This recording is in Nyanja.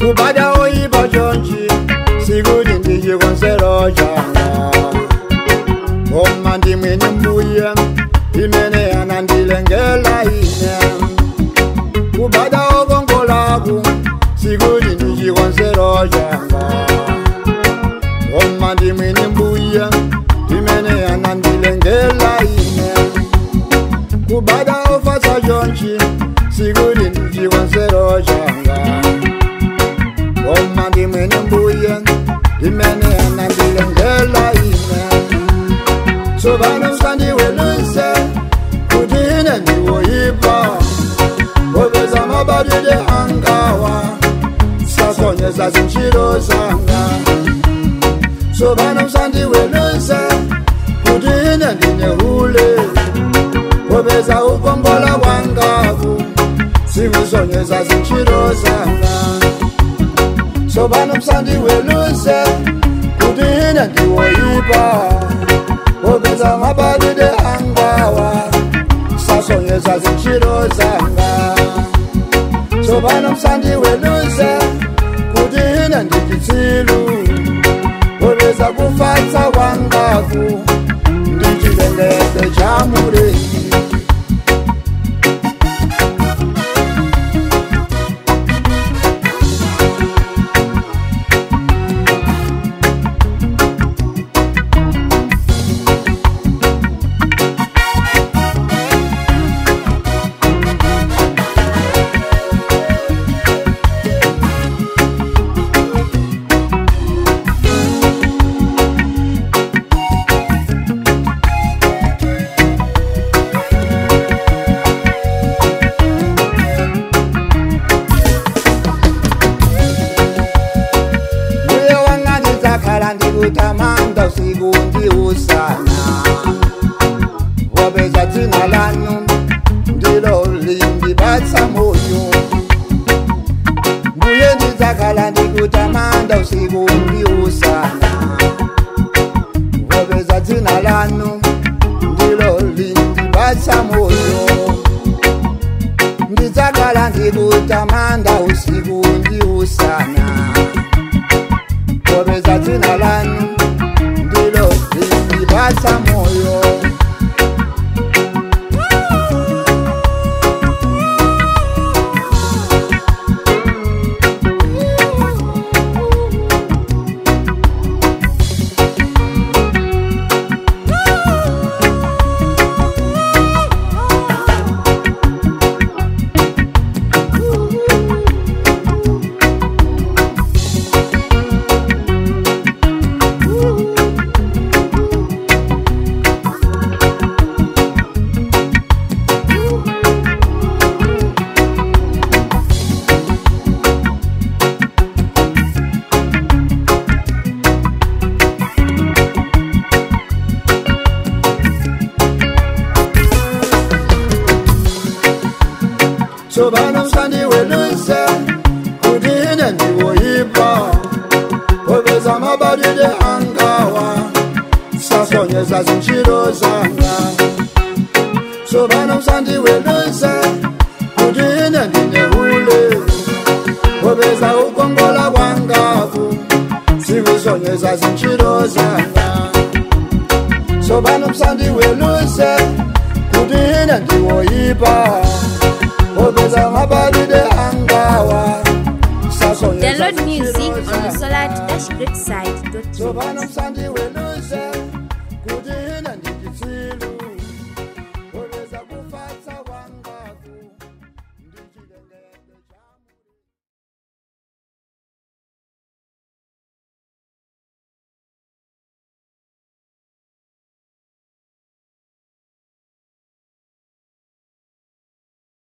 kubada oyipa chonchi sikuti ndichikonsero changa koma ndimwene mbuye imene anandilengela ine kubada okongolaku sikuti ndichikonsero changa koma ndimwene mbuye imene anandilengela ine kubada ofasa chonchi sikuti ndichikonsero changa koma ndimwene mbuye imene anandilengela ine sobano msandiweluse kuti ine ndiwoyipa popeza mabadide angawa sasonyeza zintchito zanga sobano msandiweluse kuti ine ndinehule popeza ukongola kwangaku sikusonyeza zintchito zanga sobano msandiweluse kuti ine ndiwoyipa popeza mabadide angawa sasonyeza zintchito zanga sobano msandiweluse kuti ine ndichitsilu popeza kufatsa kwangaku ndichilengeze cha muleki mbuye wanga ndidzakhala ndikutamanda usiku ndi usana popeza dzina lanu ndilo lindipatsa moyo mbuye ndidzakhala ndikutamanda usiku ndi usana popeza dzina lanu ndilo lindipatsa moyo ndidzakhala ndikutamanda usiku ndi usana popeza dzina lanu ndilo lindipatsa moyo sobano msandiweluse kuti ine ndiwoyipa popeza mabadide angawa sasonyeza zintchito zanga sobano msandiweluse kuti ine ndinehule popeza ukongola kwangaku sikusonyeza zintchito zanga sobano msandiweluse kuti ine ndiwoyipa popeza mabadide angawa sasonyeza Download music zintchito on the zanga. solar-greatside.net. Sobano msandiweluse